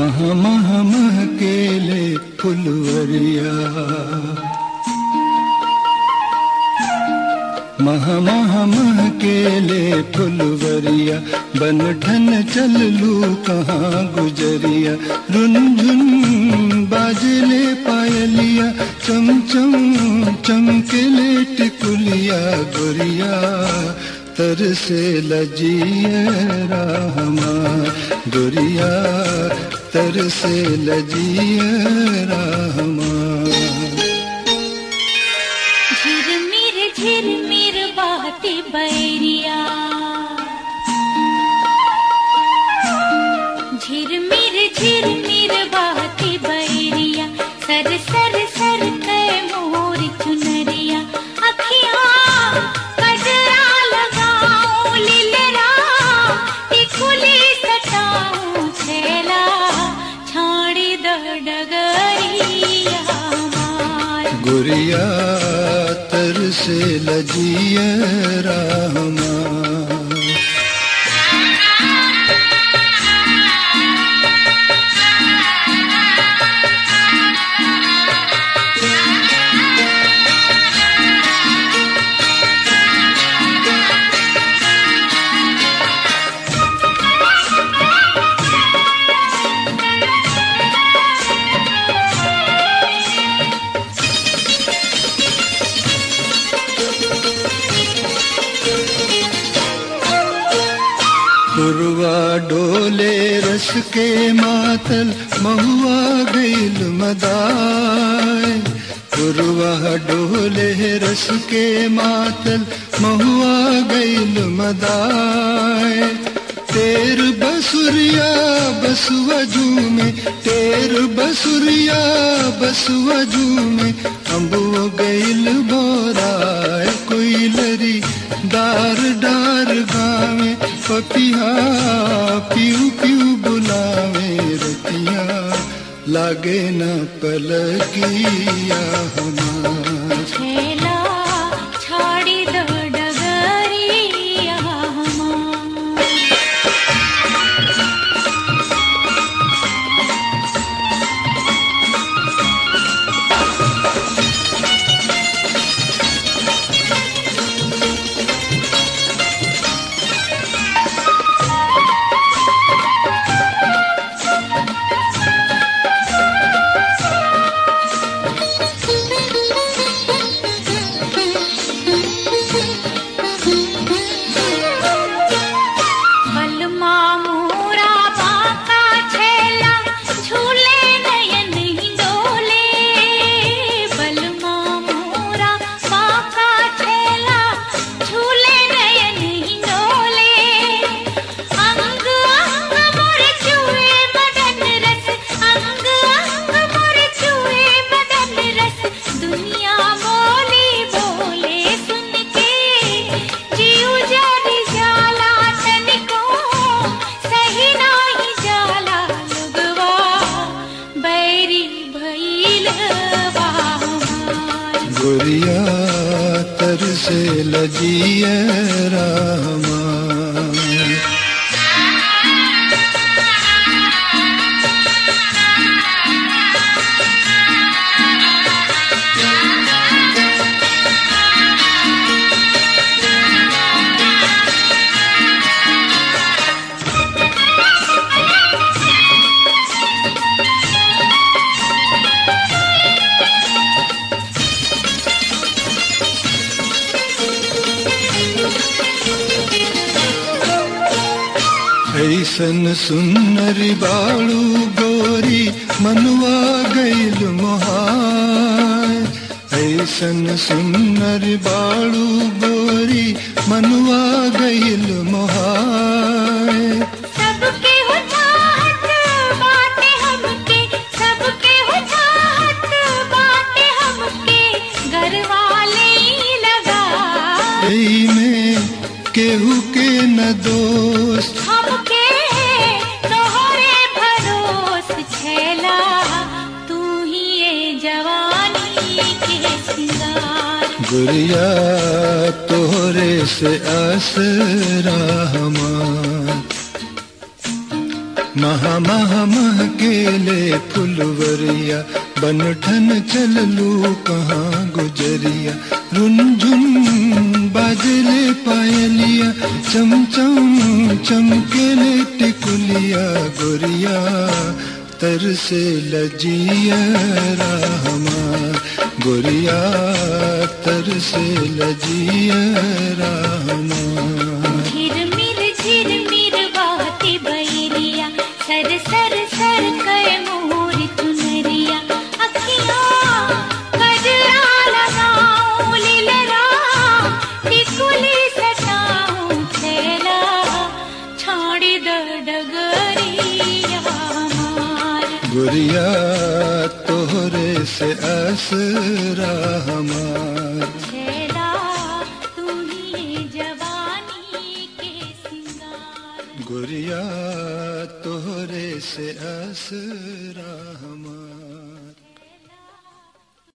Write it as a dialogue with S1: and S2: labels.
S1: मह मह मह केले फुलवरिया मह मह मह केले फुलवरिया बन ठन चल लू कहाँ गुजरिया रुनझुन बाजले पायलिया चम चम चमकेले टिकुलिया गोरिया तरसे लजियरा हमार गोरिया तरसे लजियरा हमार
S2: झिरमिर झिरमिर बहती बैरिया झिरमिर झिरमिर बहती बैरिया सर सर सर के मोर चुनरिया अखियां कजरा लगाऊं लीलरा टिकुली सटाऊं छेला छाड़ी द डगरिया मार
S1: गुरिया तरसे लजियरा हमार पुरवा डोले रस के मातल महुआ गईल मदाय पुरवा डोले रस के मातल महुआ गईल मदाय तेर बसुरिया बसुआ झूमे तेर बसुरिया बसुआ झूमे अम्बुआ गईल बोराय कोई लरी दार डार गावे पपिया पियू पियू बुलावे रतिया लागे न पलकिया हमार
S2: छेला छाड़ी द डगरिया मार बलमा मोरा बाका छेला झूले नयन ही डोले बलमा मोरा बाका छेला झूले नयन ही डोले अंग अंग मोर चुए मदन रस अंग अंग मोर चुए मदन रस दुनिया बोली बोले सुन के जीव जरी जाला तनिको सही नाही जाला लगवा बैरी भइल बा हमार
S1: गुरिया तरसे लजियरा हमार ऐसन सुन्नरी बाळू गोरी मनुआ गईल मोहाय ऐसन सुन्नरी बाळू गोरी मनुआ गईल मोहाय
S2: सबके हो चाहत बाटे हमके सबके हो चाहत बाटे हमके घर वाले ही लगा
S1: एई में केहू के न दोस्त
S2: हमके तोहरे भरोस छेला तू ही ये जवानी के सिंगार
S1: गुरिया तोहरे से आसरा हमार महा महा मह केले फुलवरिया बन ठन चललू कहाँ गुजरिया रुनझुन बाजले पायलिया चम चम चमकेले टिकुलिया गोरिया तरसे लजिया हमार गोरिया तरसे लजिया हमार
S2: झिरमिर झिरमिर बहती बैरिया सर सर सर कर मोर चुनरिया अखियाँ कजरा लगाऊं लीलरा टिकुली सटाऊं छेला छाड़ी द डगरिया हमार
S1: गुरिया तोहरे से असरा हमार
S2: छेला तू ही जवानी के सिंगार
S1: गुरिया तोहरे से असरा हमार